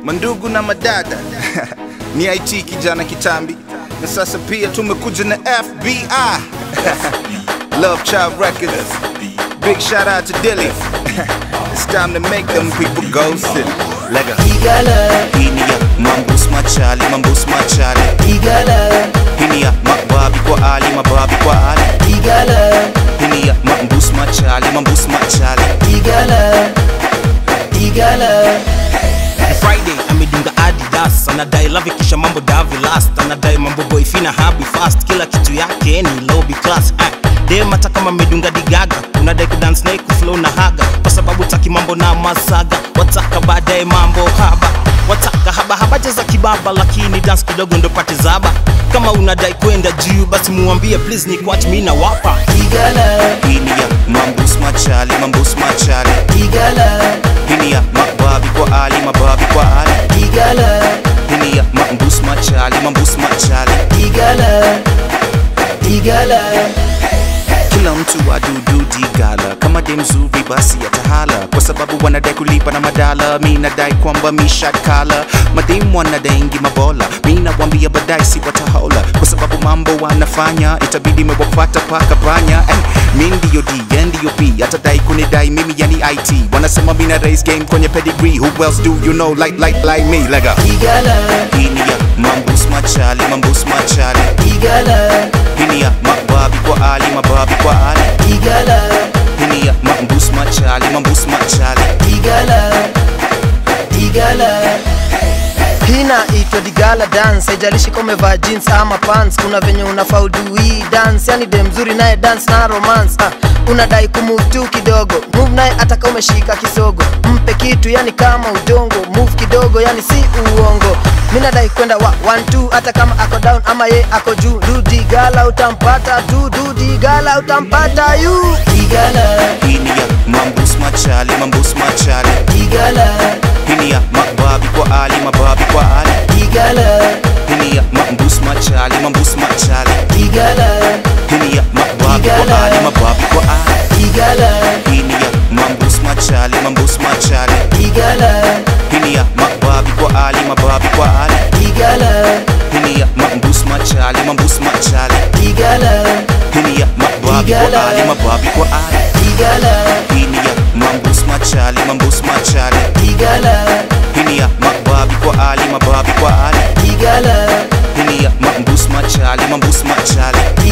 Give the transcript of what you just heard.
mandugu na madada ni it kijana kitambi na sasa pia tumekuja na fbi love child records big shout out to dilly it's time to make them people go sit lega Igala, hini ya mambus machali mambus machali igala, hini ya mababi kwa ali mababi kwa ali igala, hini ya mambus machali mambus machali igala, igala. Friday amedunga Adidas anadai love kisha mambo davi last anadai mambo boy fina habi fast kila kitu yake ni lobby class ah. Dem hata kama amedunga digaga unadai kudance naye kuflow na haga kwa sababu taki mambo na masaga wataka baadaye mambo haba wataka haba habaja za kibaba lakini dance kidogo ndo pate zaba kama unadai kwenda juu basi muambie please ni kwat mi na wapa Igala, hini ya mambus machali mambus machali igala, hini ya mababi kwa ali mababi kwa ali igala, hini ya mambus machali mambus machali igala, igala. kila mtu adudu digala kama de mzuri basi atahala kwa sababu wanadai kulipa na madala mi nadai kwamba mishakala mademu wanadaingi mabola mi nawambia badai si watahola kwa sababu mambo wanafanya itabidi mewapata paka panya eh, mi ndiyo d ye ndiyo p atadai kunidai mimi yani it wanasema mina raise game kwenye pedigree who else do you know like like like me lega Igala, hini ya mambus machali mambus machali igala, hini ya mababi kwa ali mababi kwa ali igala, hini ya mambus machali mambus machali igala, igala. Hii inaitwa Digala dance, haijalishi kama umevaa jeans ama pants, kuna venye unafaa udu hii dance, yani dem mzuri naye dance na romance. Ah, unadai kumove tu kidogo, move naye hata kama umeshika kisogo, mpe kitu yani kama udongo, move kidogo yani si uongo. Mimi nadai kwenda wa one two, hata kama ako down ama ye ako juu, du Digala utampata tu, du Digala utampata yu. Digala, hini ya mambus machali mambus machali Digala, hini ya mababi kwa ali mababi kwa ali Digala, hini ya mambus machali mambus machali Digala, hini ya mababi kwa ali mababi kwa ali Igala, hini ya mambus machali mambus machali igala, hini ya mababi kwa ali mababi kwa ali igala, hini ya mambus machali mambus machali igala, hini ya mababi kwa ali mababi kwa ali igala, hini ya mambus machali mambus machali igala, hini ya mababi kwa ali mababi kwa ali igala, hini ya mambus machali mambus machali